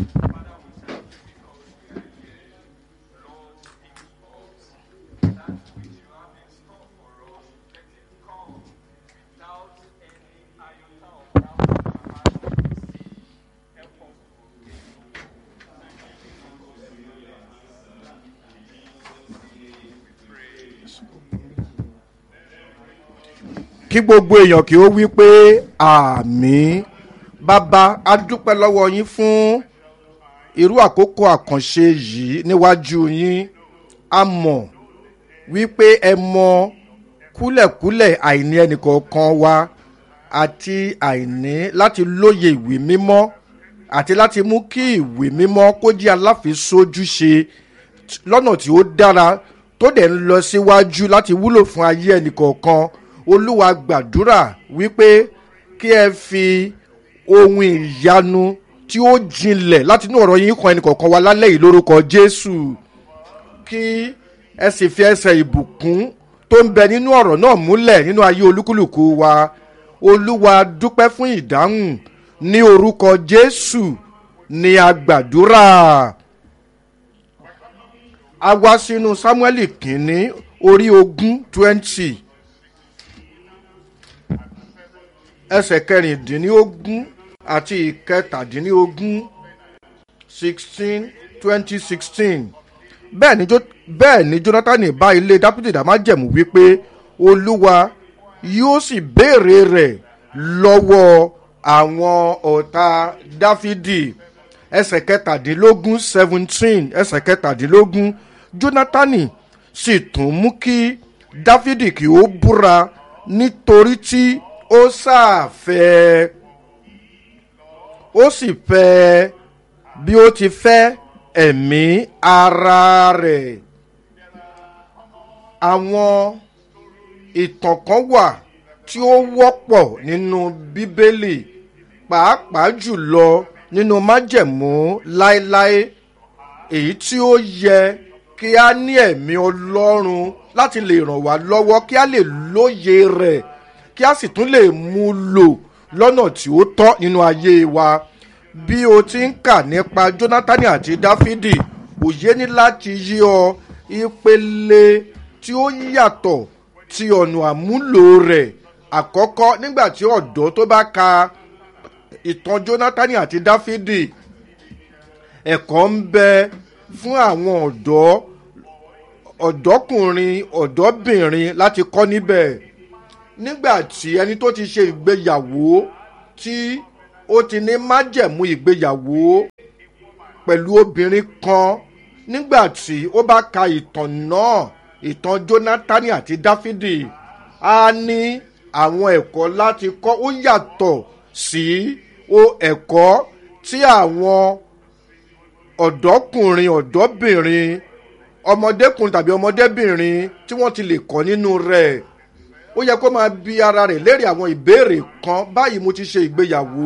kí gbogbo èèyàn kí ó wí pé àmì bàbá a dúpẹ́ lọ́wọ́ yín fún irú àkókò àkànṣe yìí níwájú yín a mọ̀ wípé ẹ mọ kúlẹ̀kúlẹ̀ àìní ẹnìkọ̀ọ̀kan wa àti àìní láti lóye ìwé mímọ́ àti láti mú kí ìwé mímọ́ kó jẹ́ aláfisójúṣe lọ́nà tí ó dára tó dẹ̀ ń lọ síwájú láti wúlò fún ayé ẹnìkọ̀ọ̀kan olúwa gbàdúrà wípé kí ẹ fi ohun ìyanu tí ó jinlẹ̀ láti inú ọ̀rọ̀ yín kan ẹnìkọ̀ọ̀kan wa lálẹ́ yìí lórúkọ jésù kí ẹ sì fi ẹsẹ̀ ìbùkún tó ń bẹ nínú ọ̀rọ̀ náà múlẹ̀ nínú ayé olúkúlùkù wa olúwa dúpẹ́ fún ìdáhùn ní orúkọ jésù ni a gbàdúrà a wá sínú sámúẹ́lì kínní orí ogún twenty ẹsẹ̀ kẹrìndínlógún àti ìkẹtàdínlógún sixteen twenty sixteen bẹ́ẹ̀ ni bẹ́ẹ̀ ni jonathan bá ilé dápítì dàmájẹ̀mú wípé olúwa yóò sì béèrè rẹ̀ lọ́wọ́ àwọn ọ̀tá dáfídì ẹsẹ̀ kẹtàdínlógún seventeen ẹsẹ̀ kẹtàdínlógún jonathan sì tún mú kí dáfídì kí ó búra nítorí tí ó ṣàfẹ́ ó sì fẹ́ bí ó ti fẹ́ ẹ̀mí ara rẹ̀ àwọn ìtàn kan wà tí ó wọ́pọ̀ nínú bíbélì pàápàá jùlọ nínú májẹ̀mú láéláé èyí tí ó yẹ kí a ní ẹ̀mí ọlọ́run láti lè ràn wá lọ́wọ́ kí a lè lóye rẹ̀ kí a sì tún lè mú lò lọ́nà tí ó tọ́ nínú ayé wa bí o ti ń kà nípa jonathan àti dáfídì òye ní láti yí ọ ìpele tí ó yàtọ̀ ti ọ̀nà àmúlò rẹ̀ àkọ́kọ́ nígbà tí ọ̀dọ́ tó bá ka ìtàn jonathan àti dáfídì ẹ̀kọ́ ń bẹ fún àwọn ọ̀dọ́ ọ̀dọ́kùnrin ọ̀dọ́bìnrin láti kọ́ níbẹ̀ nígbà tí ẹni tó ti ṣe ìgbéyàwó tí ó ti ní májẹ̀mú ìgbéyàwó pẹ̀lú obìnrin kan nígbà tí ó bá ka ìtàn náà ìtàn jonathan àti dáfídì á ní àwọn ẹ̀kọ́ láti kọ́ ó yàtọ̀ sí o ẹ̀kọ́ tí àwọn ọ̀dọ́kùnrin ọ̀dọ́bìnrin ọmọdékùnrin tàbí ọmọdébìnrin tí wọ́n ti lè kọ́ nínú rẹ̀ ó yẹ kó máa bi ara rẹ̀ léèrè àwọn ìbéèrè kan báyìí mo ti ṣe ìgbéyàwó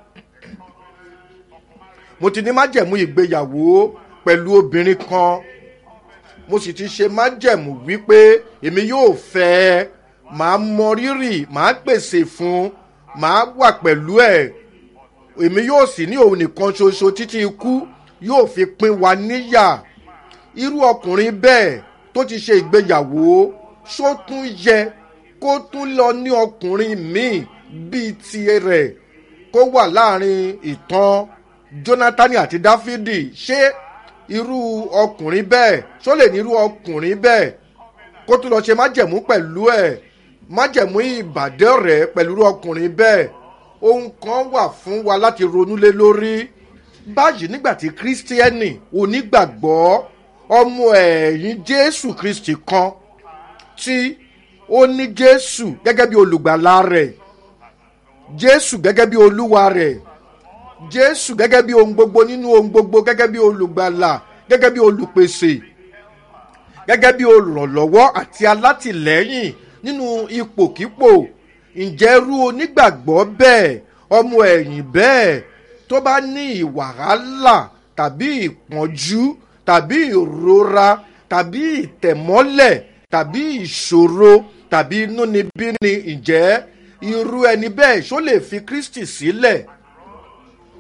mo ti ní májẹ̀mú ìgbéyàwó pẹ̀lú obìnrin kan mo sì ti ṣe májẹ̀mú wípé èmi yóò fẹ́ ẹ màá mọ rírì màá pèsè fún màá wà pẹ̀lú ẹ̀ èmi yóò sì ní òun nìkan ṣoṣo títí ikú yóò fi pín wa níyà irú ọkùnrin bẹ́ẹ̀ tó ti ṣe ìgbéyàwó ṣó tún yẹ kó tún lọ ní ọkùnrin míì bíi tirẹ̀ kó wà láàrin ìtàn jonathan àti dáfídì ṣé irú ọkùnrin bẹ́ẹ̀ ṣó lè ní irú ọkùnrin bẹ́ẹ̀ kó tún lọ ṣe májẹ̀mú pẹ̀lú ẹ̀ májẹ̀mú ìbàdẹ́ rẹ̀ pẹ̀lú irú ọkùnrin bẹ́ẹ̀ ohun kan wà fún wa láti ronú lé lórí báyìí nígbà tí kírísítíẹ́nì onígbàgbọ́ ọmọ ẹ̀yìn jésù kristi kan tí ó ní jésù gẹ́gẹ́ bí olùgbàlà rẹ̀ jésù gẹ́gẹ́ bí olúwa rẹ̀ jésù gẹ́gẹ́ bí ohun gbogbo nínú ohun gbogbo gẹ́gẹ́ bí olùgbàlà gẹ́gẹ́ bí olùpèsè gẹ́gẹ́ bí olùrànlọ́wọ́ àti alátìlẹ́yìn nínú ipòkípò ǹjẹ́ irú onígbàgbọ́ bẹ́ẹ̀ ọmọ ẹ̀yìn bẹ́ẹ̀ tó bá ní ìwàhálà tàbí ìpọ́njú tàbí ìrora tàbí ìtẹ̀mọ́lẹ̀ tàbí ìṣòro tàbí inúnibíni ǹjẹ́ irú ẹni bẹ́ẹ̀ ṣó lè fi kristi sílẹ̀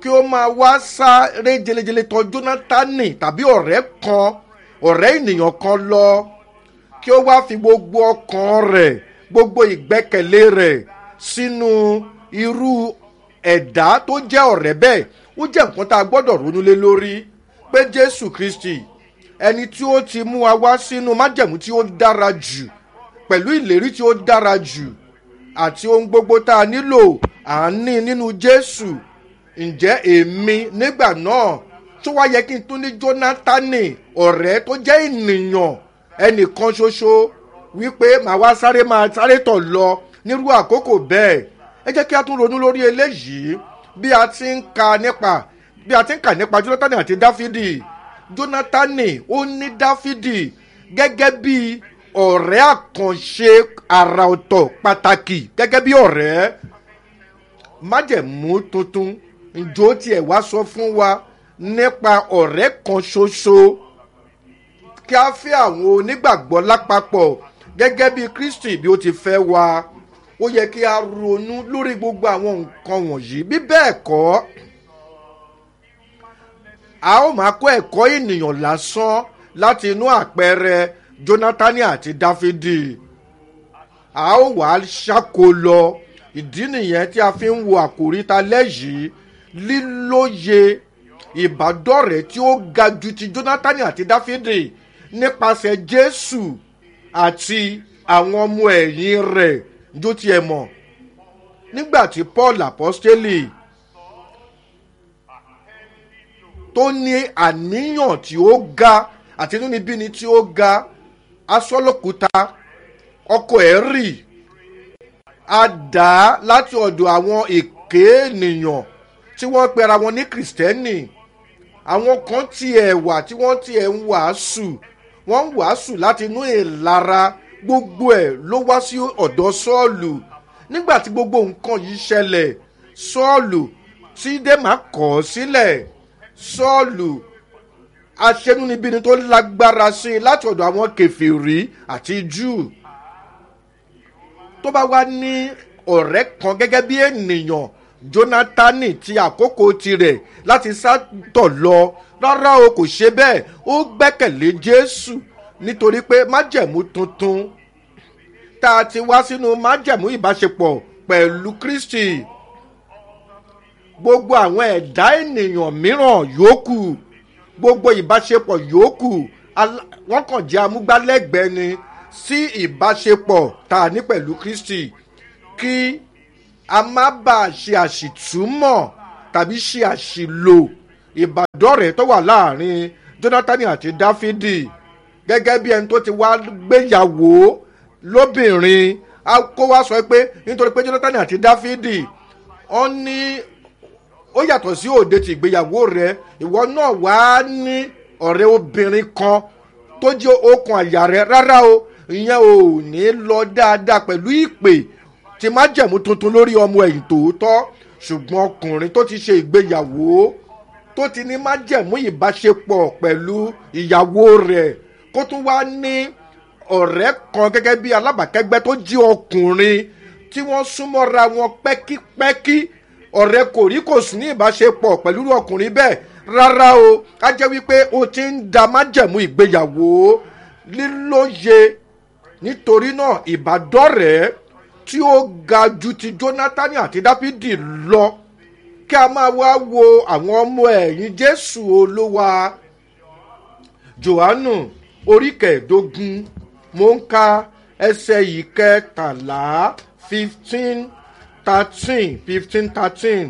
kí ó máa wá sáré jelejele tọ jónátánì tàbí ọ̀rẹ́ kan ọ̀rẹ́ ènìyàn kan lọ kí ó wá fi gbogbo ọkàn rẹ̀ gbogbo ìgbẹ́kẹ̀lé rẹ̀ sínú irú ẹ̀dá tó jẹ́ ọ̀rẹ́ bẹ́ẹ̀ ó jẹ́ nǹkan tá a gbọ́dọ̀ ronú lé lórí pé jésù kristi ẹni tí ó ti mú wa wá sínú májẹ̀mú tí ó dára jù pẹ̀lú ìlérí tí ó dára jù àti ohun gbogbo tá a nílò à ń ní nínú jésù ǹjẹ́ èmi nígbà náà tó wá yẹ kí n tún ní jónátánì ọ̀rẹ́ tó jẹ́ ènìyàn ẹnìkan ṣoṣo wípé màá wá sáré máa sáré tọ̀ lọ nírú àkókò bẹ́ẹ̀ ẹ jẹ́ kí a tún ronú lórí eléyìí bí a ti ń ka nípa bí a ti ń kà nípa jónátánì àti dáfídì jónátánì ó ní dáfídì gẹ́gẹ́ bí ọ̀rẹ́ àkànṣe àrà ọ̀tọ̀ pàtàkì gẹ́gẹ́ bí ọ̀rẹ́ májẹ̀mú tuntun njó tiẹ̀ wá sọ fún wa nípa ọ̀rẹ́ kan ṣoṣo kí a fẹ́ àwọn onígbàgbọ́ lápapọ̀ gẹ́gẹ́ bí kristi bí ó ti fẹ́ wa ó yẹ kí a ronú lórí gbogbo àwọn nǹkan wọ̀nyí bí bẹ́ẹ̀ kọ́ a ó máa kó ẹ̀kọ́ ènìyàn lásán láti inú àpẹẹrẹ jónátánì àti dáfídì a ó wàá ṣàkó lọ ìdí nìyẹn tí a fi ń wo àkòrí ta lẹ́yìí lílóye ìbádọ́rẹ̀ẹ́ tí ó ga ju ti jónátánì àti dáfídì nípasẹ̀ jésù àti àwọn ọmọ ẹ̀yìn rẹ̀ jó tiẹ̀ mọ̀ nígbà tí paul apostoli tó ní àníyàn tí ó ga àti inúnibíni tí ó ga asọ́lọ́kúta ọkọ̀ ẹ̀ rì á dá láti ọ̀dọ̀ àwọn èké ènìyàn tí wọ́n pera wọn ní kìrìsìtẹ́nì àwọn kan tiẹ̀ wà tí wọ́n tiẹ̀ ń wàásù wọ́n ń wàásù láti inú ìlara gbogbo ẹ̀ ló wá sí ọ̀dọ̀ sọ́ọ̀lù nígbà tí gbogbo nǹkan yìí ṣẹlẹ̀ sọ́ọ̀lù tí dèmà kọ̀ ọ́ sílẹ̀ sọ́ọ̀lù aṣẹ́nunibíni tó lágbára sí i láti ọ̀dọ̀ àwọn kẹfìrí àti júù tó bá wá ní ọ̀rẹ́ kan gẹ́gẹ́ bí ènìyàn jónátánì ti àkókò tirẹ̀ láti sátọ̀ lọ rárá o kò ṣe bẹ́ẹ̀ ó gbẹ́kẹ̀lé jésù nítorí pé májẹ̀mú tuntun tá a ti wá sínú májẹ̀mú ìbáṣepọ̀ pẹ̀lú kristi gbogbo àwọn ẹ̀dá ènìyàn mìíràn yòókù gbogbo ìbáṣepọ̀ yòókù wọ́n kàn jẹ́ amúgbálẹ́gbẹ̀ẹ́ ni sí ìbáṣepọ̀ tá a ní pẹ̀lú kristi kí a má bàa ṣe àṣìtúmọ̀ tàbí ṣe àṣìlò ìbádọ́rẹ̀ẹ́ tó wà láàrin jonathan àti dáfídì gẹ́gẹ́ bí ẹni tó ti wá gbéyàwó lóbìnrin kó wá sọ pé nítorí pé jonathan àti dáfídì wọ́n ní ó yàtọ̀ sí òde ti ìgbéyàwó rẹ ìwọ náà wá ní ọ̀rẹ́ obìnrin kan tó jẹ́ okùn àyà rẹ rárá o ìyẹn ò ní lọ dáadáa pẹ̀lú ìpè tí má jẹ̀mú tuntun lórí ọmọ ẹ̀yìn tòótọ́ ṣùgbọ́n ọkùnrin tó ti ṣe ìgbéyàwó tó ti ní má jẹ̀mú ìbáṣepọ̀ pẹ̀lú ìyàwó rẹ̀ kó tún wá ní ọ̀rẹ́ kan gẹ́gẹ́ bí alábàákẹ́gbẹ́ tó jí ọkùnrin tí wọ́n súnmọ́ra wọn pẹ́kípẹ́kí ọ̀rẹ́ kò rí kò sí ní ìbáṣepọ̀ pẹ̀lú ọkùnrin bẹ́ẹ̀ rárá o á jẹ́ wípé o ti ń da májẹ̀mú ìgbéyàwó lílóye nítorí náà ìbádọ́rẹ̀ẹ́ tí ó ga ju ti jonathan àti dáfídì lọ kí a máa wá wo àwọn ọmọ ẹ̀yìn jésù olúwa johannu orí kẹẹ̀ẹ́dógún mo ń ka ẹsẹ̀ yìí kẹtàlá fifteen thirteen fifteen thirteen.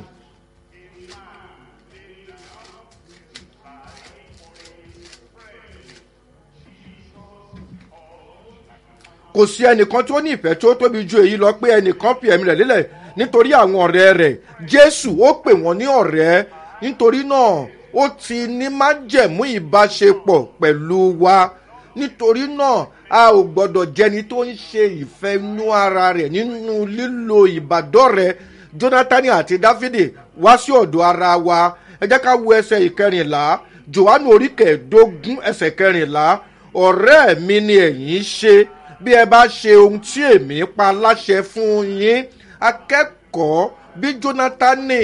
kò sí ẹnìkan tó ní ìfẹ́ tó tóbi ju èyí lọ pé ẹnìkan fi ẹ̀mí rẹ̀ lélẹ̀ nítorí àwọn ọ̀rẹ́ rẹ̀ jésù ó pè wọ́n ní ọ̀rẹ́ nítorí náà ó ti ní májẹ̀mú ìbáṣepọ̀ pẹ̀lú wa nítorí náà a ò gbọ́dọ̀ jẹni tó ń ṣe ìfẹ́ inú ara rẹ̀ nínú lílo ìbádọ́rẹ̀ jonathan àti dáfídì wá sí ọ̀dọ̀ ara wa ẹ jẹ́ ká wo ẹsẹ̀ ìkẹrìnlá johannu orí kẹẹ̀ẹ́dógún ẹsẹ̀ kẹrìnlá ọ̀rẹ́ mi ni ẹ̀yin ṣe bí ẹ bá ṣe ohun tí èmi pa láṣẹ fún yín akẹ́kọ̀ọ́ bí jónátánì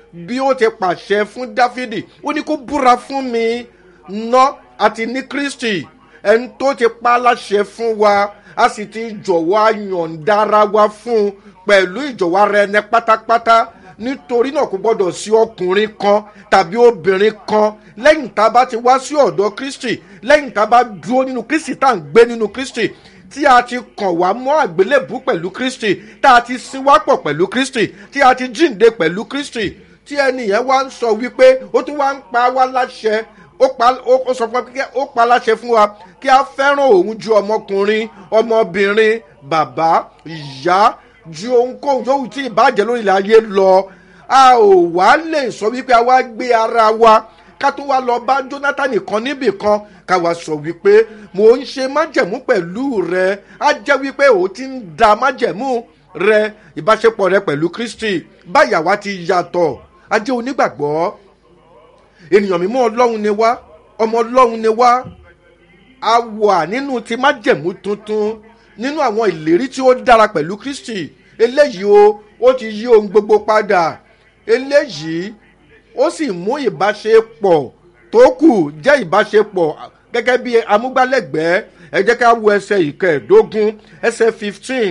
bí ó ti pàṣẹ fún dáfídì ó ní kó búra fún mi ná àti ní kristi ẹni tó ti pa láṣẹ fún wa a sì ti jọ̀wọ́ àyàndára wa fún un pẹ̀lú ìjọ̀wọ́ ara ẹni pátápátá nítorí náà kò gbọ́dọ̀ sí ọkùnrin kan tàbí obìnrin kan lẹ́yìn tá a bá ti wá sí ọ̀dọ̀ kristi lẹ́yìn tá a bá dúró nínú kristi tá à ń gbé nínú kristi tí a ti kàn wá mọ́ àgbélébù pẹ̀lú kristi tá a ti sin wá pọ̀ pẹ̀lú kristi tí a ti jíǹde pẹ̀lú kristi tí ẹnìyẹn wá ń sọ wípé ó tún wá ń pa wá láṣẹ ó pa ó sọ fún wa pé ó pa láṣẹ fún wa kí a fẹ́ràn òun ju ọmọkùnrin ọmọbìnrin bàbá ìyá ju ohunkóhun yòówù tí ìbàjẹ́ lórí ilẹ̀ ayé lọ a ò wá lè sọ wípé a wá gbé ara wa ká tó wá lọ bá jonathan kan níbì kan ká wá sọ wípé mò ń ṣe májẹ̀mú pẹ̀lú rẹ á jẹ́ wípé ò ti ń da májẹ̀mú rẹ ìbáṣepọ̀ rẹ pẹ̀lú kristi báyà wá ti yàtọ̀ a jẹ́ onígbàgbọ́ ènìyàn mímọ́ ọlọ́run ni wá ọmọ ọlọ́run ni wá a wà nínú ti májẹ̀mú tuntun nínú àwọn ìlérí tí ó dára pẹ̀lú kristi eléyìí o ó ti yí ohun gbogbo padà eléyìí ó sì mú ìbáṣepọ̀ tó kù jẹ́ ìbáṣepọ̀ gẹ́gẹ́ bí amúgbálẹ́gbẹ̀ẹ́ ẹ jẹ́ ká wo ẹsẹ̀ ìkẹẹ̀ẹ́dógún ẹsẹ̀ fifteen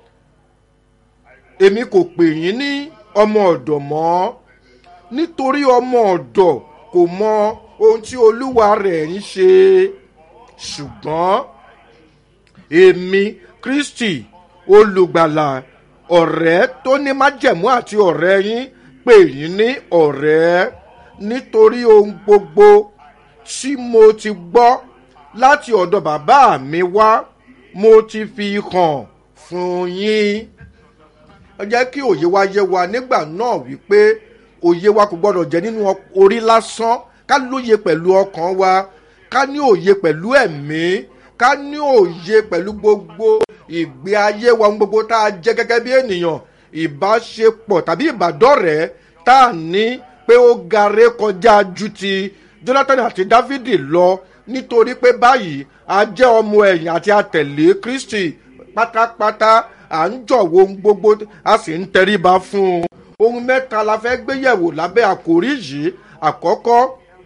èmi kò pè yín ní ọmọ ọ̀dọ̀ mọ́ nítorí ọmọ ọ̀dọ̀ kò mọ ohun tí olúwa rẹ̀ ń ṣe ṣùgbọ́n èmi kristi olùgbàlà ọ̀rẹ́ tó ní májẹ̀mú àti ọ̀rẹ́ yín pè yín ní ọ̀rẹ́ nítorí ohun gbogbo tí mo ti gbọ́ láti ọ̀dọ̀ bàbá mi wá mo ti fi hàn fún yín. ẹ jẹ́ kí òye wa yé wa nígbà náà wípé òye wa kò gbọ́dọ̀ jẹ́ nínú orí lásán ká lóye pẹ̀lú ọkàn wa ká ní òye pẹ̀lú ẹ̀mí ká ní òye pẹ̀lú gbogbo ìgbé ayé wa gbogbo tá a jẹ́ gẹ́gẹ́ bí ènìyàn ìbáṣepọ̀ tàbí ìbádọ́rẹ̀ẹ́ tá a ní pé ó garé kọjá ju ti jonathan àti dáfídì lọ nítorí pé báyìí a jẹ́ ọmọ ẹ̀yìn àti àtẹ̀lé kristi pátápátá à ń jọ̀wọ́ ohun gbogbo a sì ń tẹríba fún un ohun mẹ́ta la fẹ́ gbé yẹ̀wò lábẹ́ àkórí yìí àkọ́kọ́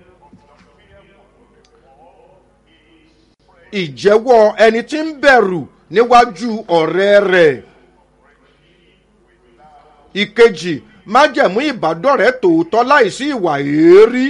ìjẹ́wọ́ ẹni tí ń bẹ̀rù níwájú ọ̀rẹ́ rẹ̀ ìkejì májẹ̀mú ìbádọ́rẹ̀ẹ́ tòótọ́ láìsí ìwà èérí.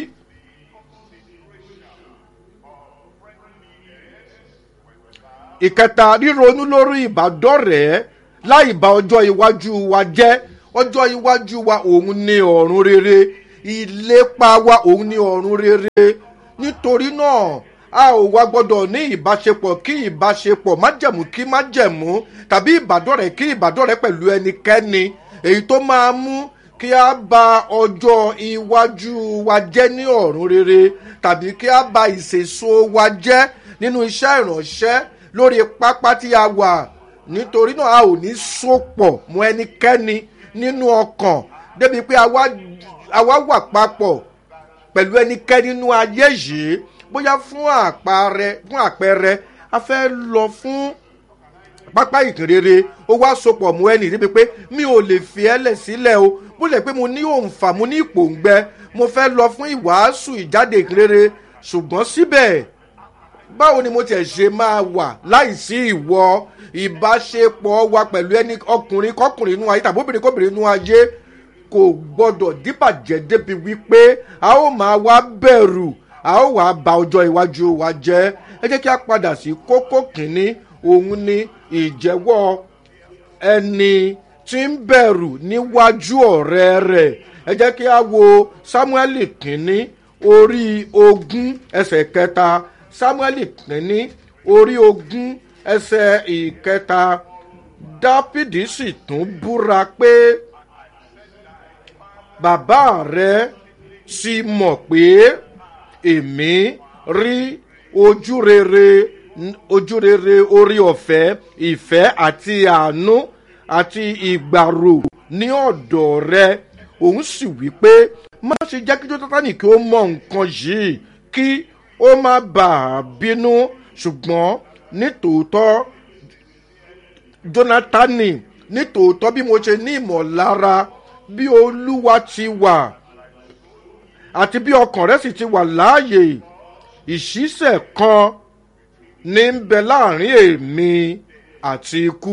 ìkẹta ríronú lórí ìbádọ́rẹ̀ẹ́ láì ba ọjọ́ iwájú wa jẹ́ ọjọ́ iwájú wa òun ni ọ̀run rere ìlépa wa òun ni ọ̀run rere nítorí náà a ò wá gbọ́dọ̀ ní ìbáṣepọ̀ kí ìbáṣepọ̀ májẹ̀mú kí májẹ̀mú tàbí ìbádọ́rẹ̀ẹ́ kí ìbádọ́rẹ̀ẹ́ pẹ̀lú ẹnikẹ́ni èyí tó máa mú kí a ba ọjọ́ iwájú wa jẹ́ ní ọ̀run rere tàbí kí a ba ìṣèso wa jẹ́ nínú iṣẹ́ ìránṣẹ́ lórí pápá tí a wà nítorí náà a ò ní sopọ̀ mọ́ ẹnikẹ́ni nínú ọkàn débi pé àwa wà papọ̀ pẹ̀lú ẹnikẹ́ni nínú ayé yìí bóyá fún àpẹẹrẹ fún àpẹẹrẹ a fẹ́ lọ fún pápá ìkìnrere ó wá sopọ̀ mọ́ ẹni débi pé mi ò lè fi ẹ́ lẹ̀ sílẹ̀ o bó lè pé mo ní òǹfà mo ní ìpòǹgbẹ mo fẹ́ lọ fún ìwàásù ìjáde ìkìnrere ṣùgbọ́n síbẹ̀ báwo ni mo tiẹ̀ ṣe máa wà láìsí ìwọ ìbáṣepọ̀ wa pẹ̀lú ẹni ọkùnrin kọkùnrin inú ayé tàbí obìnrin kọbìnrin inú ayé kò gbọdọ̀ díbàjẹ́ débi wípé a ó máa wá bẹ̀rù a ó wàá ba ọjọ́ iwájú wa jẹ́ ẹ jẹ́ kí a padà sí kókó kìíní òun ni ìjẹ́wọ́ ẹni tí ń bẹ̀rù níwájú ọ̀rẹ́ rẹ̀ ẹ jẹ́ kí a wo samueli kìíní orí ogún ẹsẹ̀ kẹta samueli kìíní orí ogún ẹsẹ̀ ìkẹta dáfídì sì tún búra pé bàbá rẹ sì mọ̀ pé èmi rí ojú rere ojú rere orí ọ̀fẹ́ ìfẹ́ àti àánú àti ìgbàrò ní ọ̀dọ̀ rẹ òun sì wí pé má ṣe jẹ́ kí jótátánì kí ó mọ nǹkan yìí kí ó má bàa bínú ṣùgbọ́n nítòótọ́ jónátánì nítòótọ́ bí mo ṣe ní ìmọ̀lára bí olúwa ti wà àti bí ọkàn rẹ sì ti wà láàyè ìṣísẹ̀ kan ní ń bẹ láàrin èmi àti ikú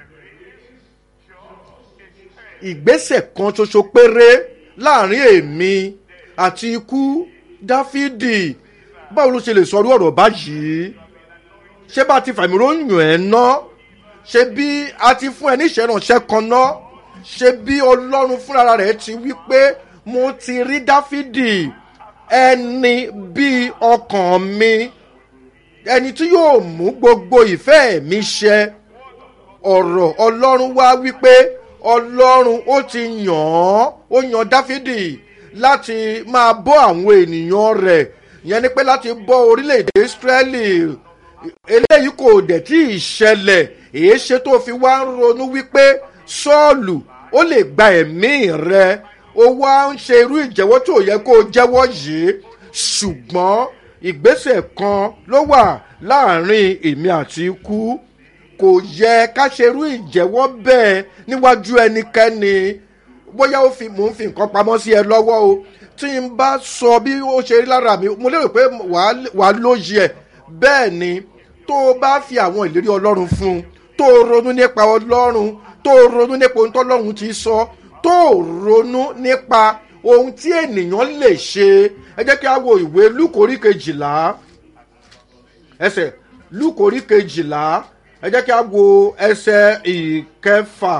ìgbésẹ̀ kan ṣoṣo péré láàrin èmi àti ikú dáfídì báwo ló ṣe lè sọrú ọ̀rọ̀ báyìí ṣé bá ti fàmì ròyìn ẹ̀ ná ṣé bí a ti fún ẹ níṣẹ́ ránṣẹ́ kan ná ṣé bí ọlọ́run fúnra rẹ̀ ti wí pé mo ti rí dáfídì ẹni bíi ọkàn mi ẹni tí yóò mú gbogbo ìfẹ́ mi ṣẹ ọ̀rọ̀ ọlọ́run wá wípé ọlọ́run ó ti yàn án ó yan dáfídì láti máa bọ́ àwọn ènìyàn rẹ̀ yẹn ni pé láti bọ́ orílẹ̀-èdè ísírẹ́lì eléyìí kò dẹ̀ tí ì ṣẹlẹ̀ èyí ṣe tó fi wá ń ronú wípé sọ́ọ̀lù ó lè gba ẹ̀mí rẹ ó wá ń ṣe irú ìjẹ́wọ́ tó yẹ kó o jẹ́wọ́ yìí ṣùgbọ́n ìgbésẹ̀ kan ló wà láàrin èmi àti ikú kò yẹ ká ṣe irú ìjẹ́wọ́ bẹ́ẹ̀ níwájú ẹnikẹ́ni bóyá ó fi mò ń fi nǹkan pamọ́ sí ẹ lọ́wọ́ o tí n bá sọ bí ó ṣe rí lára mi mo lérò pé wàá lóye ẹ̀ bẹ́ẹ̀ ni tó o bá fi àwọn ìlérí ọlọ́run fún un tó o ronú nípa ọlọ́run tó o ronú nípa ohun tọ́lọ́run ti sọ tó o ronú nípa ohun tí ènìyàn lè ṣe ẹ jẹ́ kí a wo ìwé lúkòrí kejìlá ẹsẹ̀ lúkòrí kejìlá ẹ jẹ́ kí a wo ẹsẹ̀ ìkẹfà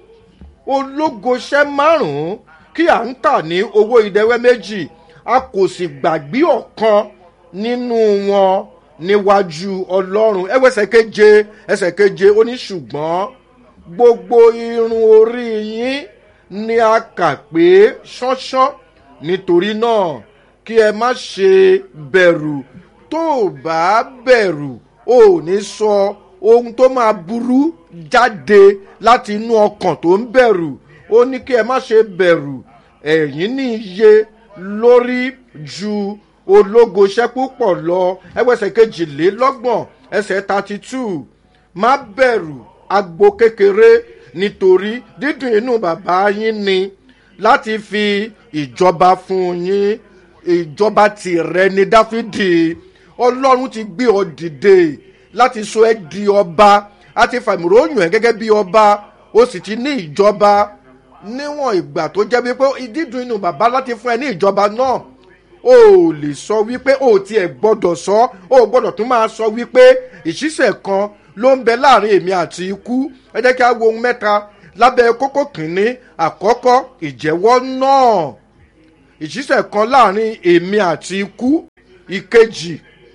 ológoṣẹ́ márùn-ún kí à ń tà ní owó ìdẹ́wẹ́ méjì a kò sì gbàgbé ọ̀kan nínú wọn níwájú ọlọ́run ẹwọ́ ẹsẹ̀ keje ẹsẹ̀ keje ó ní ṣùgbọ́n gbogbo irun orí yín ni a kà pé ṣánṣán nítorí náà kí ẹ má ṣe bẹ̀rù tó o bá bẹ̀rù o ò ní sọ ohun tó máa burú jáde láti inú ọkàn tó ń bẹ̀rù ó ní kí ẹ má ṣe bẹ̀rù ẹ̀yìn ní iye lórí ju ológo ṣẹ́kù pọ̀ lọ ẹgbẹ́sẹ̀ kejìlélọ́gbọ̀n ẹsẹ̀ thirty two má bẹ̀rù agbo kékeré nítorí dídùn inú bàbá yín ni láti fi ìjọba fún yín ìjọba tìrẹ ní dáfídì ọlọ́run ti gbé ọ dìde láti sọ ẹ di ọba a ti fàmìròyìn ẹ gẹ́gẹ́ bí ọba ó sì ti ní ìjọba níwọ̀n ìgbà tó jẹ́ wípé dídùn inú bàbá láti fún ẹ ní ìjọba náà o ò lè sọ wípé o tiẹ̀ gbọ́dọ̀ sọ o ò gbọ́dọ̀ tún máa sọ wípé ìṣísẹ̀ kan ló ń bẹ láàrin èmi àti ikú ẹ jẹ́ kí a wo ohun mẹ́ta lábẹ́ kókó kìíní àkọ́kọ́ ìjẹ́wọ́ náà ìṣísẹ̀ kan láàrin èmi àti ikú ìkejì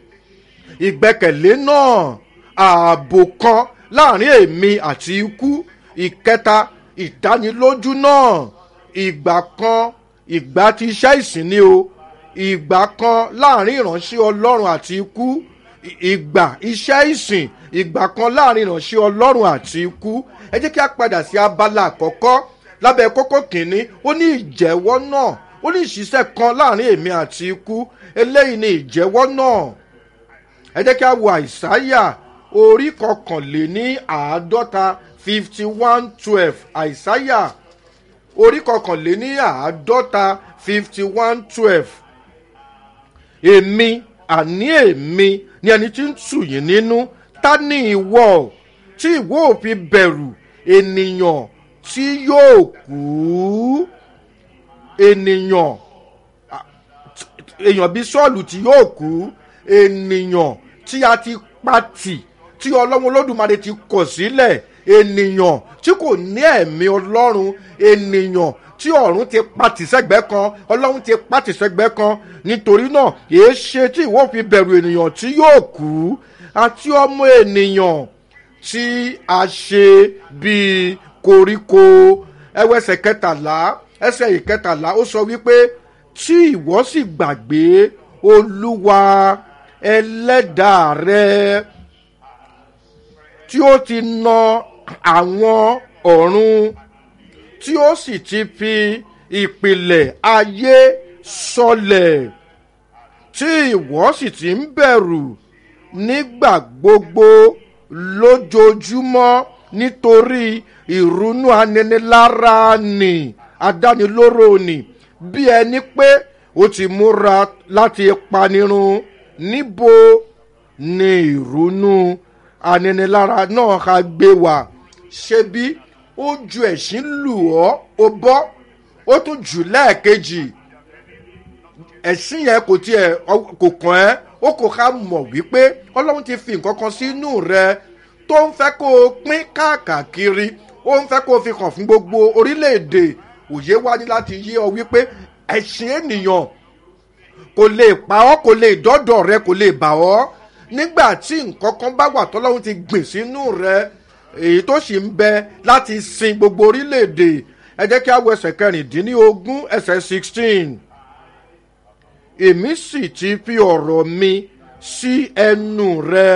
ìgbẹ́kẹ̀lé náà ààbò kan láàrin èmi àti ikú ìkẹta ìdánilójú náà ìgbà kan ìgbà tí iṣẹ́ ìsìn ni o ìgbà kan láàrin ìránṣẹ́ ọlọ́run àti ikú ìgbà iṣẹ́ ìsìn ìgbà kan láàrin ìránṣẹ́ ọlọ́run àti ikú ẹ jẹ́ kí a padà sí abala àkọ́kọ́ lábẹ́ kókó kìíní ó ní ìjẹ́wọ́ náà ó ní ìṣiṣẹ́ kan láàrin èmi àti ikú eléyìí ni ìjẹ́wọ́ náà ẹ jẹ́ kí a wo àìsáyà orí kọkànléní àádọ́ta fifty one twelve àìsáyà orí kọkànléní àádọ́ta fifty one twelve èmi àní èmi ni ẹni tí ń tù yín nínú ta ní ìwọ tí ìwọ ò fi bẹ̀rù ènìyàn tí yóò kú ènìyàn èèyàn bíi sọ́ọ̀lù tí yóò kú ènìyàn tí a ti pa tì tí ọlọ́run olódùmarè ti kọ̀ sílẹ̀ ènìyàn tí kò ní ẹ̀mí ọlọ́run ènìyàn tí ọ̀run ti pàtì sẹ́gbẹ́ kan ọlọ́run ti pàtì sẹ́gbẹ́ kan nítorí náà èé ṣe tí ìwọ fi bẹ̀rù ènìyàn tí yóò kú àti ọmọ ènìyàn tí a ṣe bíi koríko ẹwẹsẹ̀ kẹtàlá ẹsẹ̀ ìkẹtàlá ó sọ wípé tí ìwọ sì gbàgbé olúwa ẹlẹ́dàá rẹ tí ó ti na àwọn ọ̀run tí ó sì ti fi ìpìlẹ̀ ayé sọlẹ̀ tí ìwọ sì ti ń bẹ̀rù nígbà gbogbo lójoojúmọ́ nítorí ìrúnú aninilára nì adánilóró nì bí ẹni pé ó ti múra láti panirun níbo ni ìrúnú aninilára náà ká gbé wá ṣebí ó ju ẹ̀sìn lù ọ́ ó bọ́ ó tún jù lẹ́ẹ̀kejì ẹ̀sìn yẹn kò tiẹ̀ kò kàn ẹ́ ó kò ká mọ̀ wípé ọlọ́run ti fi nǹkan kan sínú rẹ tó ń fẹ́ kó o pín káàkiri ó ń fẹ́ kó o fi hàn fún gbogbo orílẹ̀-èdè òye wá ní láti yé ọ wípé ẹ̀sìn ènìyàn kò lè pa ọ́ kò lè dọ́dọ̀ rẹ kò lè bà ọ́ nígbà tí nǹkan kan bá wà tọ́lọ́run ti gbìn sínú rẹ èyí tó sì ń bẹ láti sin gbogbo orílẹ̀-èdè ẹ jẹ́ kí a wo ẹsẹ̀ kẹrìndínlógún ẹsẹ̀ sixteen èmi sì ti fi ọ̀rọ̀ mi sí ẹnu rẹ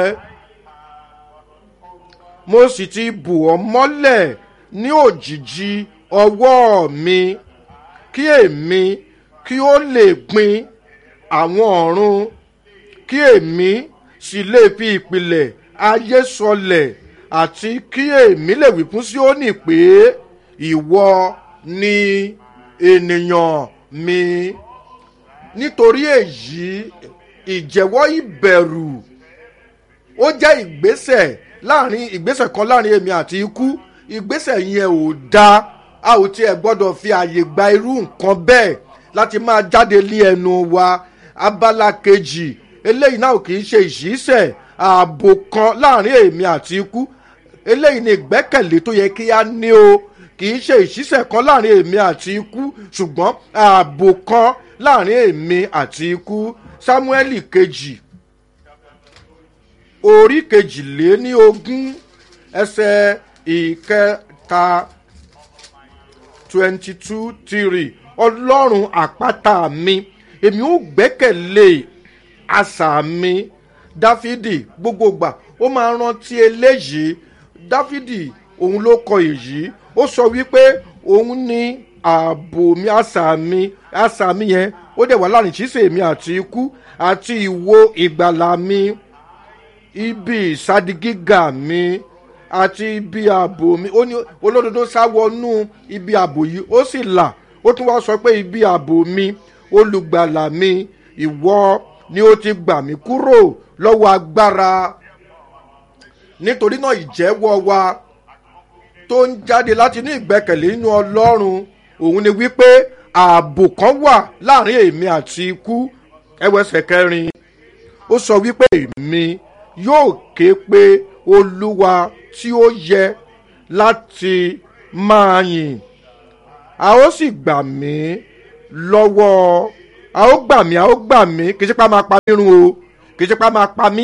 mo sì ti bù ọ́ mọ́lẹ̀ ní òjìji ọwọ́ mi kí èmi kí ó lè gbin àwọn ọ̀run kí èmi sì lè fi ìpìlẹ̀ ayé sọlẹ̀ àti kí èmi lè wí fún síónì pé ìwọ ni ènìyàn mi nítorí èyí ìjẹ́wọ́ ìbẹ̀rù ó jẹ́ ìgbésẹ̀ láàrin ìgbésẹ̀ kan láàrin èmi àti ikú ìgbésẹ̀ yẹn ò dáa a ò tiẹ̀ gbọ́dọ̀ fi àyè gba irú nǹkan bẹ́ẹ̀ láti máa jáde lé ẹnu wa abala kejì eléyìí náà kì í ṣe ìṣísẹ̀ ààbò kan láàrin èmi àti ikú eléyìí ni ìgbẹ́kẹ̀lé tó yẹ kí á ní o kì í ṣe ìṣísẹ̀ kan láàrin èmi àti ikú ṣùgbọ́n ààbò kan láàrin èmi àti ikú sámúẹ́lì kejì orí kejìléní ogún ẹsẹ̀ ìkẹta twenty two three ọlọ́run àpáta mi èmi ò gbẹ́kẹ̀lé àṣà mi dáfídì gbogbogbà ó máa rántí eléyìí dáfídì òun ló kọ èyí ó sọ wípé òun ní ààbò mi àṣà mi àṣà mi yẹn ó dẹ̀ wá láàrin ṣíṣe mi àti ikú àti ìwo ìgbàlà mi ibi ìsádigígà mi àti ibi ààbò mi ó ní olódodo sáwọnú ibi ààbò yìí ó sì là ó tún wá sọ pé ibi ààbò mi olùgbàlà mi ìwọ ni ó ti gbà mí kúrò lọ́wọ́ agbára nítorí náà ìjẹ́wọ́ wa tó ń jáde láti inú ìgbẹ́kẹ̀lé nínú ọlọ́run òun ni wípé ààbò kan wà láàrin èmi àti ikú ẹwẹsẹ̀ kẹrin ó sọ wípé èmi yóò ké pe olúwa tí ó yẹ láti máa yìn a ó sì gbà mí lọ́wọ́ a ó gbà mí a ó gbà mí kì í ṣe pé a máa pa mí run o kì í ṣe pé a máa pa mí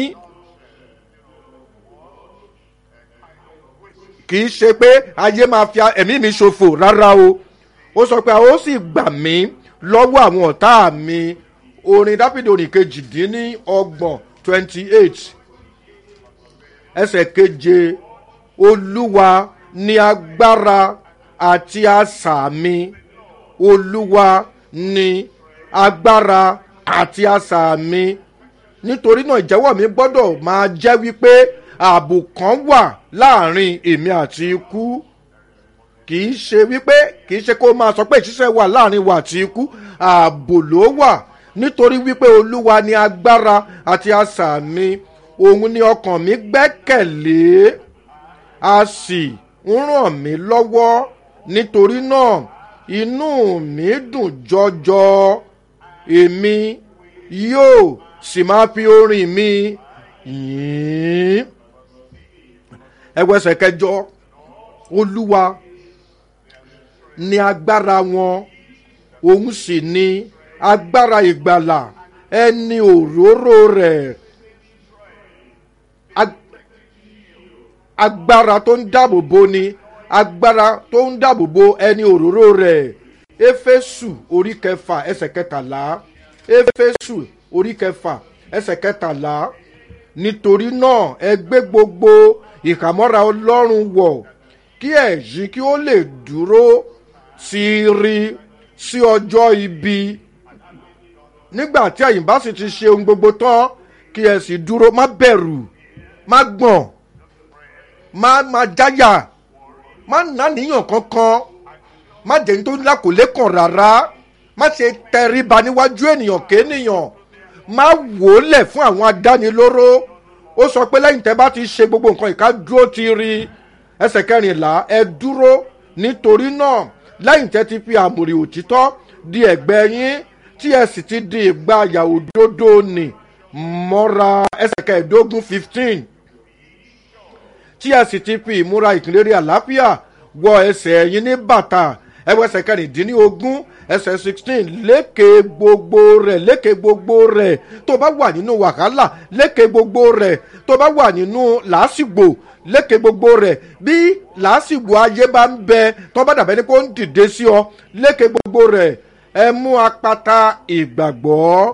kì í ṣe pé ayé máa fi ẹ̀mí mi ṣòfò rárá o ó sọ pé a ó sì gbà mí lọ́wọ́ àwọn ọ̀tá mi orin dápìdì orin kejìdínní ọgbọ̀n twenty eight ẹsẹ̀ keje olúwa ní agbára àti àṣà mi olúwa ní agbára àti àṣà mi nítorí náà ìjẹ́wọ́ mi gbọ́dọ̀ máa jẹ́ wípé ààbò kan wà láàrin èmi àti ikú kì í ṣe wípé kì í ṣe kó máa sọ pé ìṣiṣẹ́ wà láàrin wa àti ikú ààbò ló wà nítorí wípé olúwa ní agbára àti àṣà mi òun ni ọkàn mi gbẹ́kẹ̀lé a sì ń ràn mí lọ́wọ́ nítorí náà inú mi dùn jọjọ èmi yóò sì máa fi orin mi yìn ẹwẹsẹ kẹjọ olúwa ní agbára wọn òun sì ní agbára ìgbàlà ẹni òróró rẹ̀ agbára tó ń dáàbò bo ni agbára tó ń dáàbò bo ẹni òróró rẹ̀ éfésù orí kẹfà ẹsẹ̀ kẹtàlá éfésù orí kẹfà ẹsẹ̀ kẹtàlá nítorí náà ẹ gbé gbogbo ìkàmọ́ra ọlọ́run wọ̀ kí ẹ̀yí kí ó lè dúró sí rí sí ọjọ́ ibi nígbà tí ẹ̀yìn bá sì ti ṣe ohun gbogbo tán kí ẹ sì dúró má bẹ̀rù má gbọ̀n má má jáyà má nàníyàn kankan má jẹ́ nítorí lákòólé kan rárá má ṣe tẹríba níwájú ènìyàn kéènìyàn má wòólẹ̀ fún àwọn adánilóró ó sọ pé lẹ́yìn tẹ́ bá ti ṣe gbogbo nǹkan ìka dúró ti rí ẹsẹ̀ kẹrìnlá ẹ dúró nítorí náà lẹ́yìn tẹ́ ti fi àmùrè òtítọ́ di ẹ̀gbẹ́ yín tí ẹ sì ti di ìgbà àyà òdodo nì mọ́ra ẹsẹ̀ kẹẹ̀ẹ́dógún fifteen tí ẹ sì ti fi ìmúra ìkìlérí àlàáfíà wọ ẹsẹ̀ ẹ̀yìn ní bàtà ẹwọ ẹsẹ̀ kẹrìndínlógún ẹsẹ̀ sixteen lékè gbogbo rẹ̀ lékè gbogbo rẹ̀ tó bá wà nínú wàhálà lékè gbogbo rẹ̀ tó bá wà nínú làásìgbò lékè gbogbo rẹ̀ bí làásìgbò ayé bá ń bẹ tó bá dàbẹ́ ni kó ń dìde sí ọ lékè gbogbo rẹ̀ ẹ mú apata ìgbàgbọ́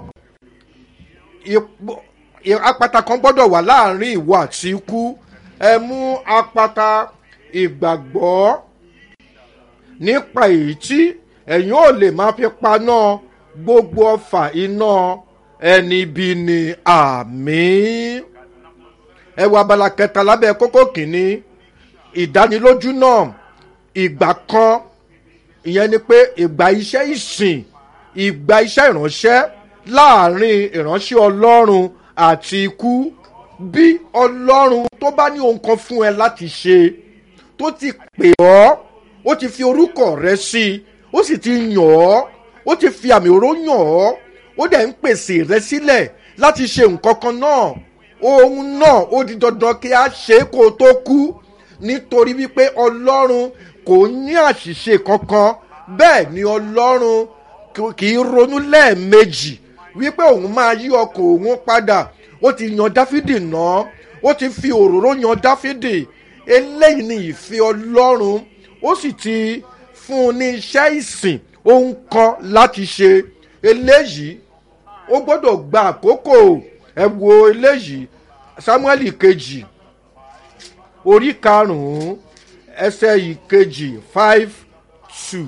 apata kan gbọ́dọ̀ wà láàrin ìwọ àti ikú ẹ mú apata ìgbàgbọ́ nípa èyí tí ẹ̀yin ò lè máa fi paná gbogbo ọfà iná ẹni bí ni àmì. ẹ wo abala kẹta lábẹ́ kókó kìíní ìdánilójú náà ìgbà kan ìyẹn ni pé ìgbà iṣẹ́ ìsìn ìgbà iṣẹ́ ìránṣẹ́ láàrin ìránṣẹ́ ọlọ́run àti ikú bí ọlọ́run tó bá ní ohun kan fún ẹ láti ṣe tó ti pè ọ́ ó ti fi orúkọ rẹ sí i ó sì ti yàn ọ́ ó ti fi àmì òró yàn ọ́ ó dẹ̀ ń pèsè rẹ sílẹ̀ láti ṣe nǹkan kan náà ohun náà ó di dandan kí a ṣe é kó o tó kú nítorí wípé ọlọ́run kò ní àṣìṣe kankan bẹ́ẹ̀ ni ọlọ́run kì í ronú lẹ́ẹ̀mejì wípé òun máa yí ọkọ̀ òun padà ó ti yan dáfídì náà ó ti fi òróró yan dáfídì eléyìí ni ìfẹ́ ọlọ́run ó sì ti fún un ní iṣẹ́ ìsìn ohun kan láti ṣe eléyìí ó gbọ́dọ̀ gba àkókò ẹ wo eléyìí samuel kejì orí karùn-ún ẹsẹ̀ ìkejì five two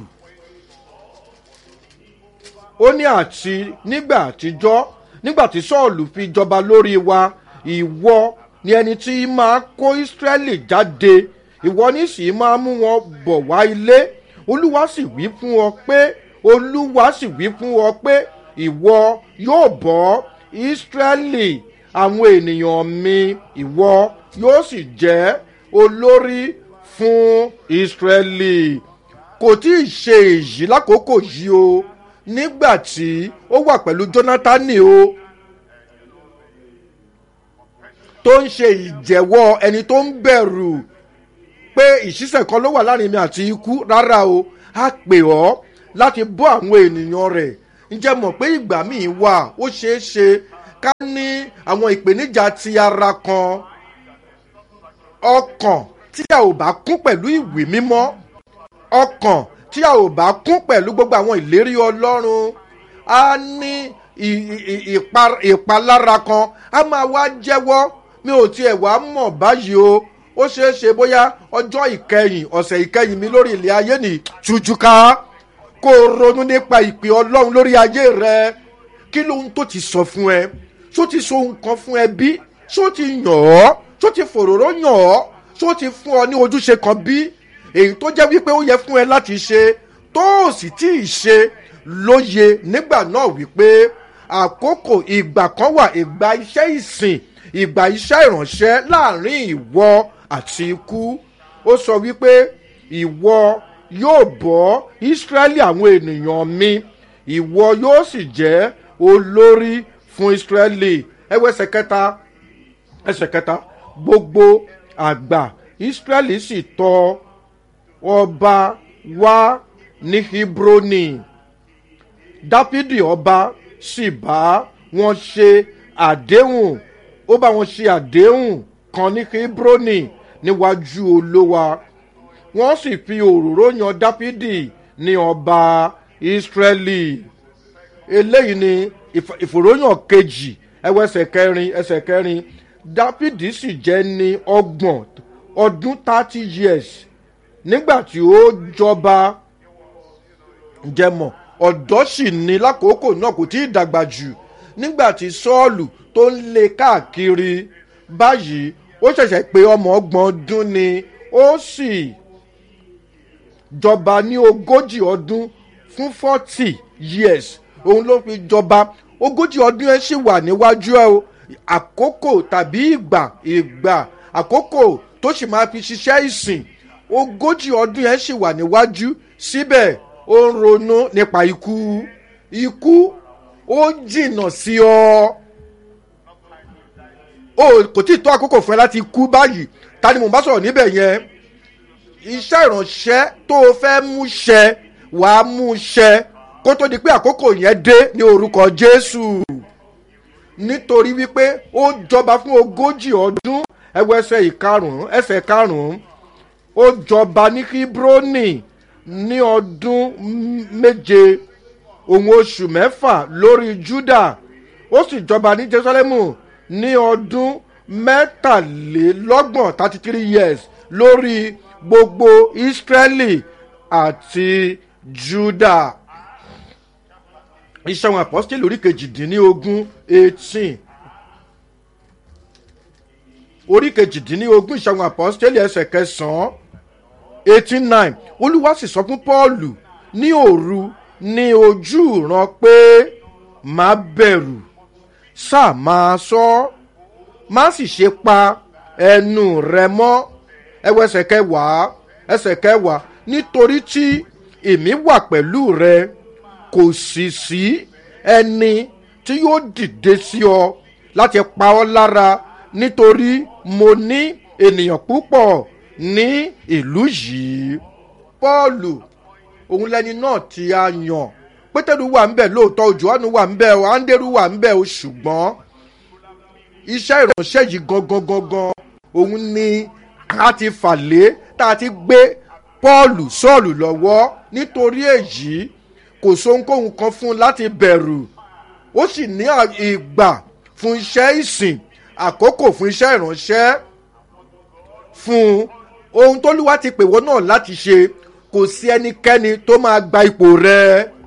ó ní àti nígbà àtijọ́ nígbà tí sọ́ọ̀lù fi jọba lórí wa ìwọ ni ẹni tí máa kó ìsírẹ́lì jáde ìwọ nísìnyí máa mú wọn bọ̀ wá ilé olúwa sì wí fún ọ pé olúwa sì wí fún ọ pé ìwọ yóò bọ́ ìsírẹ́lì àwọn ènìyàn mi ìwọ yóò sì jẹ́ olórí fún ìsírẹ́lì kò tí ì ṣe èyí lákòókò yìí o nígbà tí ó wà pẹ̀lú jónátánì o tó ń ṣe ìjẹ́wọ́ ẹni tó ń bẹ̀rù pé ìṣísẹ̀ kan ló wà láàrin mi àti ikú rárá o á pè ọ́ láti bọ́ àwọn ènìyàn rẹ̀ ǹjẹ́ mọ̀ pé ìgbà míì wà ó ṣeé ṣe ká ní àwọn ìpèníjà ti ara kan ọkàn tí a ò bá kún pẹ̀lú ìwé mímọ́ ọkàn tí a ò bá kún pẹ̀lú gbogbo àwọn ìlérí ọlọ́run á ní ìpalára kan á máa wá jẹ́wọ́ mi ò tiẹ̀ wá mọ̀ báyìí o ó ṣeé ṣe bóyá ọjọ́ ìkẹyìn ọ̀sẹ̀ ìkẹyìn mi lórí ilé ayé ní tújúká kó o ronú nípa ìpè ọlọ́run lórí ayé rẹ kí lóhun tó ti sọ fún ẹ ṣó ti so nǹkan fún ẹ bí ṣó ti yàn ọ́ ṣó ti fòròró yàn ọ́ ṣó ti fún ọ ní ojúṣe kan bí èyí tó jẹ́ wípé ó yẹ fún ẹ láti ṣe tó o sì tí ì ṣe lóye nígbà náà wípé àkókò ìgbà kan wà ìgbà iṣẹ́ ìsìn ìgbà iṣẹ́ ìránṣẹ́ láàrin ìwọ àti ikú ó sọ wípé ìwọ yóò bọ́ ìsírẹ́lì àwọn ènìyàn mi ìwọ yóò sì jẹ́ olórí fún ìsírẹ́lì ẹwọ ẹsẹ̀ kẹta ẹsẹ̀ kẹta gbogbo àgbà ìsírẹ́lì sì tọ́ ọba wá ní hebroni dáfídì ọba sì bá wọn ṣe àdéhùn ó bá wọn ṣe àdéhùn kan ní hebroni níwájú olówa wọn sì fi òróró yan dáfídì ní ọba ìsírẹ́lì eléyìí ni ìfòròyàn kejì ẹwọ ẹsẹ̀ kẹrin ẹsẹ̀ kẹrin dáfídì sì jẹ́ ní ọgbọ̀n ọdún thirty years nígbà tí ó jọba jẹmọ ọ̀dọ́ sì ní lákòókò náà kò tí ì dàgbà jù nígbà tí sọ́ọ̀lù tó ń lé káàkiri báyìí ó ṣẹ̀ṣẹ̀ pé ọmọ ọgbọ̀n ọdún ni ó sì jọba ní ogójì ọdún fún forty years òun ló fi jọba ogójì ọdún ẹ sì wà níwájú ẹ o àkókò tàbí ìgbà ìgbà àkókò tó sì máa fi ṣiṣẹ́ ìsìn ogójì ọdún ẹ sì wà níwájú síbẹ̀ ó ń ronú nípa ikú ikú ó jìnnà sí ọ o kò tí ì tó àkókò fún ẹ láti kú báyìí ta ni mò ń bá sọ̀rọ̀ níbẹ̀ yẹn iṣẹ́ ìránṣẹ́ tó o fẹ́ mú ṣẹ wàá mú ṣẹ kó tó di pé àkókò yẹn dé ní orúkọ jésù nítorí wípé ó jọba fún ogójì ọdún ẹwọ ẹsẹ ìkarùnún ẹsẹ karùnún ó jọba ní hebroni ní ọdún méje òun oṣù mẹ́fà lórí juda ó sì jọba ní jerusalemu ní ọdún mẹ́tàlélọ́gbọ̀n thirty three years lórí gbogbo israeli àti juda iṣẹ́ wọn apọ́sítélì orí kejìdínlógún eighteen orí kejìdínlógún iṣẹ́ wọn apọ́sítélì ẹsẹ̀ kẹsàn-án eighteen nine olúwa sì sọ fún pọ́ọ̀lù ní òru ní ojú ràn pé má bẹ̀rù sáà máa sọ má sì ṣe pa ẹnu rẹ mọ́ ẹwọ ẹsẹ̀ kẹwàá ẹsẹ̀ kẹwàá nítorí tí èmi wà pẹ̀lú rẹ kò sì sí ẹni tí yóò dìde sí ọ láti pa ọ lára nítorí mo ní ènìyàn púpọ̀ ní ìlú yìí. pọ́ọ̀lù òun lẹni náà tí a yàn pétérù wà ńbẹ lóòótọ́ johannu wà ńbẹ o anderu wà ńbẹ o ṣùgbọ́n iṣẹ́ ìránṣẹ́ yìí gangan gangan òun ni a ti fà lé tá a ti gbé pọ́ọ̀lù sọ́ọ̀lù lọ́wọ́ nítorí èyí kò sóhunkóhun kan fún un láti bẹ̀rù ó sì ní ìgbà fún iṣẹ́ ìsìn àkókò fún iṣẹ́ ìránṣẹ́ fún ohun tó lúwa ti pè wọ́n náà láti ṣe kò sí ẹnikẹ́ni tó máa gba ipò rẹ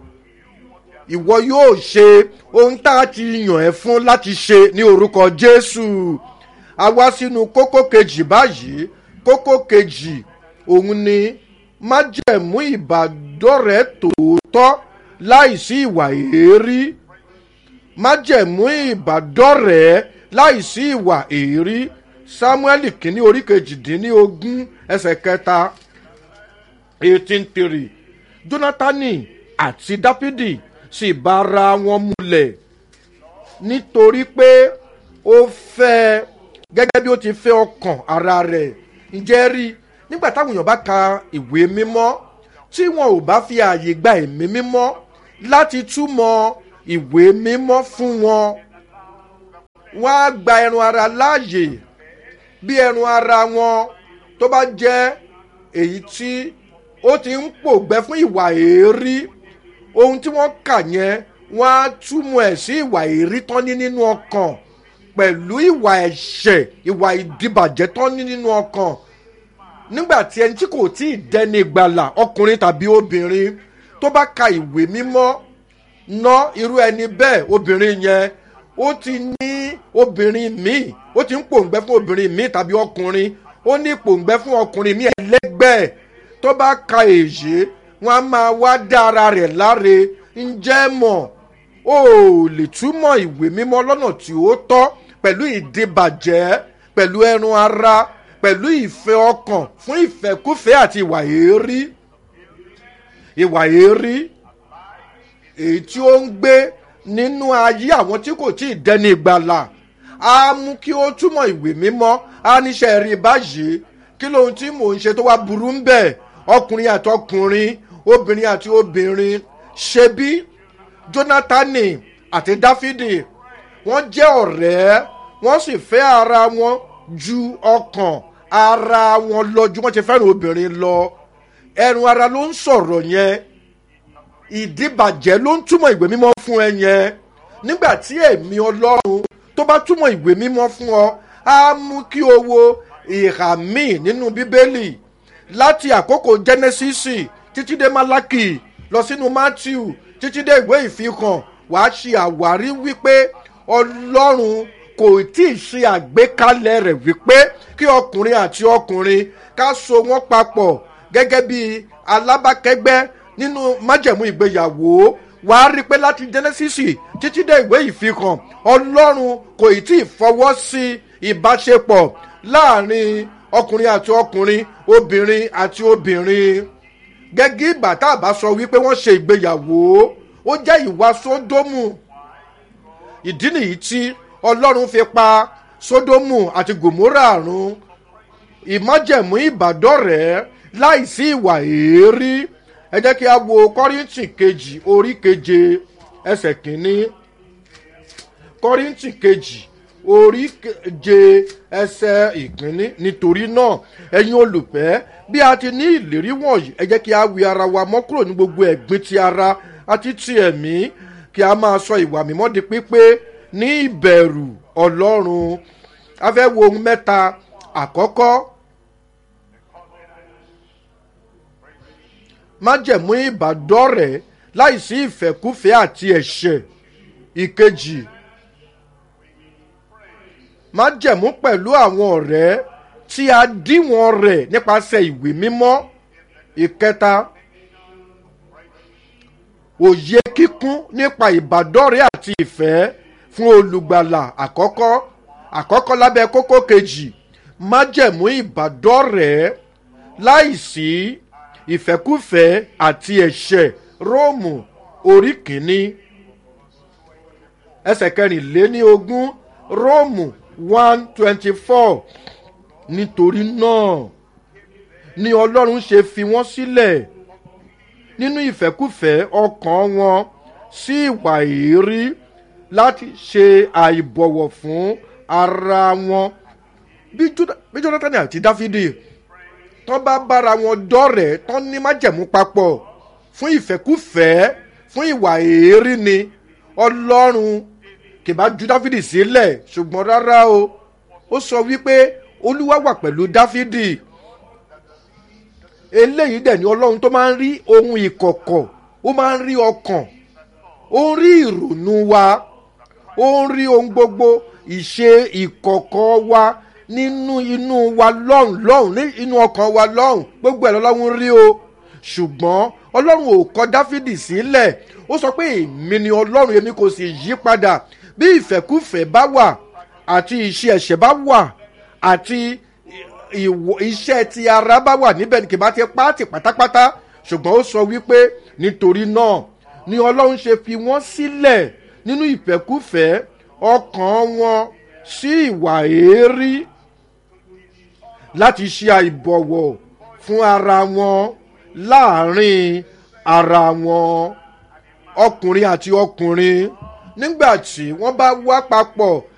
ìwọ yóò ṣe ohun tá a ti yàn ẹ́ fún láti ṣe ní orúkọ jésù a wá sínú kókó kejì báyìí kókó kejì òun ni májẹ̀mú ìbádọ́rẹ̀ẹ́ tòótọ́ láìsí ìwà èérí májẹ̀mú ìbádọ́rẹ̀ẹ́ láìsí ìwà èérí samuel kìíní orí kejìdínlógún ẹsẹ̀ kẹta eighteen three jonatani àti dáfídì sì bára wọn múlẹ̀ nítorí pé ó fẹ́ gẹ́gẹ́ bí ó ti fẹ́ ọkàn ara rẹ̀ ǹjẹ́ rí nígbà táwọn èèyàn bá ka ìwé mímọ́ tí wọn ò bá fi ààyè gba ẹ̀mí mímọ́ láti túmọ̀ ìwé mímọ́ fún wọn wọ́n á gba ẹran ara láàyè bí ẹran ara wọn tó bá jẹ́ èyí tí ó ti ń pògbẹ́ fún ìwà èérí ohun tí wọ́n kà yẹn wọ́n á túmọ̀ ẹ̀ sí ìwà èérí tán ní nínú ọkàn pẹ̀lú ìwà ẹ̀ṣẹ̀ ìwà ìdìbàjẹ́ tán ní nínú ọkàn nígbà tí ẹni tí kò tí ì dẹni ìgbàlà ọkùnrin tàbí obìnrin tó bá ka ìwé mímọ́ ná irú ẹni bẹ́ẹ̀ obìnrin yẹn ó ti ní obìnrin míì ó ti ń pòǹgbẹ́ fún obìnrin míì tàbí ọkùnrin ó ní pòǹgbẹ́ fún ọkùnrin míì ẹlẹ́gbẹ́ tó bá ka èyí wọn á máa wá dá ara rẹ̀ láre ǹjẹ́ mọ̀ ó lè túmọ̀ ìwé mímọ́ lọ́nà tí ó tọ́ pẹ̀lú ìdíbàjẹ́ pẹ̀lú ẹran ara pẹ̀lú ìfẹ́ ọkàn fún ìfẹ́kúfẹ́ àti ìwà èérí ìwà èérí èyí tí ó ń gbé nínú ayé àwọn tí kò tí ì dẹni ìgbàlà á mú kí ó túmọ̀ ìwé mímọ́ á níṣẹ́ rí báyìí kí lóhun tí mò ń ṣe tó wá burú ń bẹ̀ ọkùnrin àti ọkùnrin obìnrin àti obìnrin ṣe bí jónátánì àti dáfídì wọ́n jẹ́ ọ̀rẹ́ wọ́n sì fẹ́ ara wọn ju ọkàn ara wọn lọ ju wọ́n ti fẹ́ràn obìnrin lọ ẹnu ara ló ń sọ̀rọ̀ yẹn ìdíbàjẹ́ ló ń túmọ̀ ìwé mímọ́ fún ẹ yẹn nígbà tí èmi ọlọ́run tó bá túmọ̀ ìwé mímọ́ fún ọ á mú kí o wo ìhà míì nínú bíbélì láti àkókò jẹ́nẹ́sísì títí dé málákì lọ sínú matthew títí dé ìwé ìfihàn wàá ṣe àwárí wípé ọlọ́run kò tí ì ṣe àgbékalẹ̀ rẹ̀ wípé kí ọkùnrin àti ọkùnrin ká so wọ́n papọ̀ gẹ́gẹ́ bí alábàkẹ́gbẹ́ nínú májẹ̀mú ìgbéyàwó wàá rí i pé láti genesis títí dé ìwé ìfihàn ọlọ́run kò ì tí ì fọwọ́ sí ìbáṣepọ̀ láàrin ọkùnrin àti ọkùnrin obìnrin àti obìnrin gẹ́gẹ́ ìgbà tá a bá sọ wípé wọ́n ṣe ìgbéyàwó ó jẹ́ ìwà sódómù ìdí nìyí tí ọlọ́run fi pa sódómù àti gòmórà run ìmájẹ̀mú ìbádọ́rẹ̀ẹ́ láìsí ìwà èérí ẹ jẹ́ kí a wo kọ́ríntì kejì orí keje ẹsẹ̀ kínní kọ́ríntì kejì orí keje ẹsẹ̀ ìkínní nítorí náà ẹ̀yin olùfẹ́ bí a ti ní ìlérí wọ̀nyí ẹ jẹ́ kí a wí ara wa mọ́ kúrò ní gbogbo ẹ̀gbin ti ara àti ti ẹ̀mí kí a máa sọ ìwà mímọ́ di pípé ní ìbẹ̀rù ọlọ́run a fẹ́ wo ohun mẹ́ta àkọ́kọ́ májẹ̀mú ìbádọ́rẹ̀ẹ́ láìsí ìfẹ́kúfẹ́ àti ẹ̀ṣẹ̀ ìkejì májẹ̀mú pẹ̀lú àwọn ọ̀rẹ́ tí a díwọ̀n rẹ̀ nípasẹ̀ ìwé mímọ́ ìkẹta òye kíkún nípa ìbádọ́rẹ̀ẹ́ àti ìfẹ́ fún olùgbàlà àkọ́kọ́ àkọ́kọ́ lábẹ́ kókó kejì májẹ̀mú ìbádọ́rẹ̀ẹ́ láìsí ìfẹ́kúfẹ́ àti ẹ̀ṣẹ̀ róòmù orí kìíní ẹsẹ̀ kẹrìnléní ogún róòmù one twenty four nítorí náà ni ọlọ́run ṣe fi wọ́n sílẹ̀ nínú ìfẹ́kúfẹ́ ọkàn wọn sí ìwà èérí láti ṣe àìbọ̀wọ̀ fún ara wọn bí jonathan àti dáfídì tán bá bára wọn dọ́rẹ̀ẹ́ tán ní májẹ̀mú papọ̀ fún ìfẹ́kúfẹ́ fún ìwà èérí ni ọlọ́run kì bá ju dáfídì sílẹ̀ ṣùgbọ́n rárá o ó sọ wípé olúwa wà pẹ̀lú dáfídì eléyìí dẹ̀ ni ọlọ́run tó máa ń rí ohun ìkọ̀kọ̀ ó máa ń rí ọkàn ó ń rí ìrònú wa ó ń rí ohun gbogbo ìṣe ìkọ̀kọ̀ wa nínú inú wa lọ́hùn lọ́hùn ní inú ọkàn wa lọ́hùn gbogbo ẹ̀ lọ́lọ́run rí o ṣùgbọ́n ọlọ́run ò kọ dáfídì sílẹ̀ ó sọ pé èmi ni ọlọ́run èmi kò sì yí padà bí ìfẹ́kúfẹ́ bá wà àti ìṣe ẹ̀ṣẹ̀ bá wà àti iṣẹ́ ti ara bá wà níbẹ̀ ni kì bá ti pààtì pátápátá ṣùgbọ́n ó sọ wípé nítorí náà ni ọlọ́run ṣe fi wọ́n sílẹ̀ nínú ìfẹ́kúfẹ́ ọkàn wọn sí ìwà èérí láti ṣe àìbọ̀wọ̀ fún ara wọn láàrin ara wọn ọkùnrin àti ọkùnrin nígbà tí wọ́n bá wá papọ̀